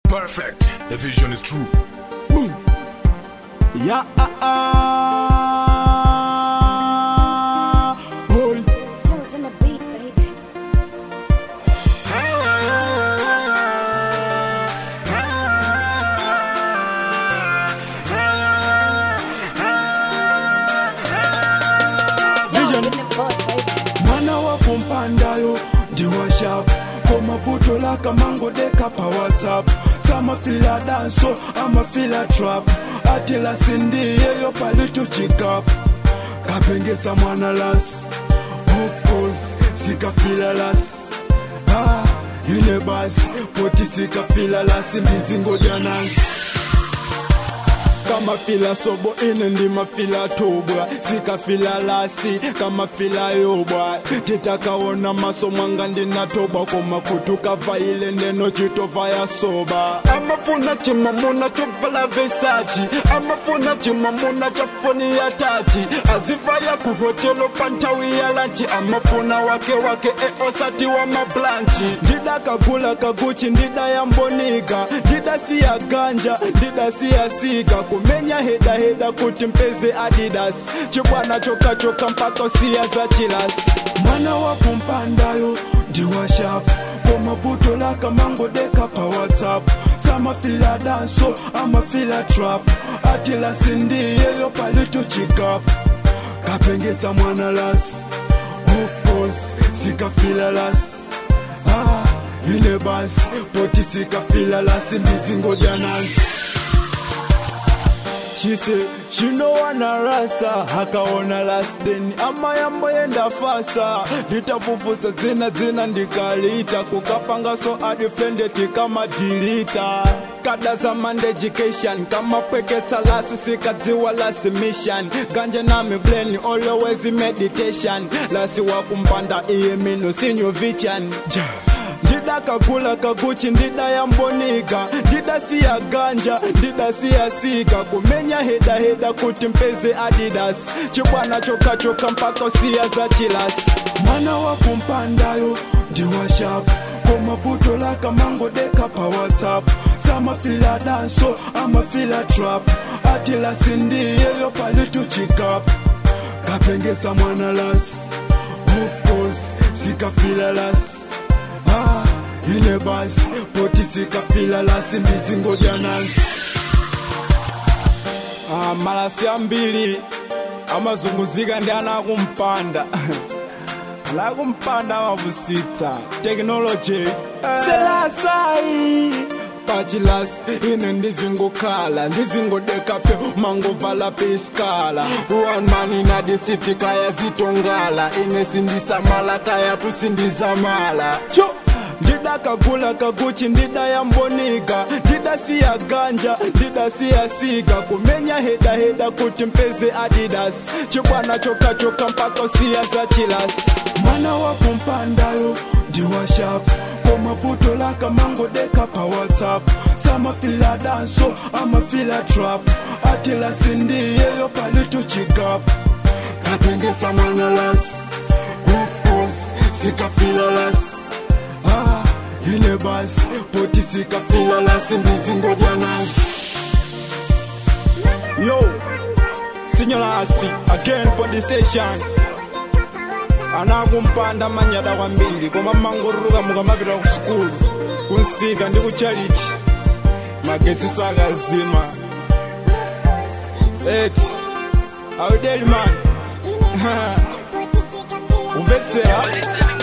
Perfect. The vision is true. Boom. Yeah, ah, ah. Oi. George on the beat, baby. George in the boat, baby. mwana wakumpandayo ndiwashap komavuto lakamangodeka pa whatsapp samafila danso amafila trap atila sindiyeyo palituchikap kapengesa mwana las of course sikafila las ah, ine basi poti sikafila lasi ndizingodya nansi kama fila sobo ine ndima fila tobwa sikafila lasi kama fila yobwa titakaona maso mwanga ndinatoba koma kutukavaile neno chitova ya soba amafuna chimamuna chovala vesachi amafuna chimamuna cha foni ya tachi azivaya kuhotelo pantawi ya lanchi amafuna wake wake eosati wa mablanchi ndida kagula kaguchi ndida ya mbonika ndida si ya ganja ndida si ya sika kumenya heda heda kuti mpeze adidas chibwana chokachoka mpaka siya za chilas mwana wakumpandayo ndiwashap komavuto lakamangodeka pa whatsapp samafila danso amafila trap atila sindiyeyo palituchikap kapengesa mwana las of course sikafila las ah, ine basi poti sikafila lasi ndizingodya nansi She say she no wanna rasta hakaona last then ama yambo yenda faster nditafufusa dzina dzina ndikalita kukapanga so adifendeti kama dilita kada zamand education kama pweketsa lasi sikadziwa lasi mission ganje nami bleni always meditation lasi wakumpanda iye minu sinyo vichan ja ndida kagula kaguchi ndida ya mbonika ndida si ya ganja ndida si ya sika kumenya heda heda kuti mpeze adidas chibwana chokachoka mpaka siya za chilas mwana wakumpandayo ndiwashap komavuto lakamangodeka pa whatsapp samafila danso amafila trap atila sindiyeyo palituchikap kapengesa mwana las of course sikafila las ah, ine basi poti sikafila lasi ndizingodya nansi ah, malasi ambili amazunguzika ndi anakumpanda anakumpanda amavusitsa teknoloji selasai pachilas ine ndizingokhala ndizingodekafe mangovala peskala one man ina disiti kaya zitongala ine sindisamala kaya tusindisamala cho ndida kagula kaguchi ndida ya mbonika ndida si ya ganja ndida si ya sika kumenya heda heda kuti mpeze adidas chibwana chokachoka mpaka siya za chilas mwana wakumpandayo ndiwashap komavuto lakamangodeka pa whatsapp samafila danso amafila trap atila sindiyeyo palituchikap kapengesa mwana las of course sikafila las ah, ine basi poti sikafila lasi ndizingodya nasi yo sinyolasi again podi station anakumpanda manyada kwambiri koma mangoruluka mukamapita ku skulu kunsika ndi kuchalichi magetsi sakazima eti awudeli mani umvetsera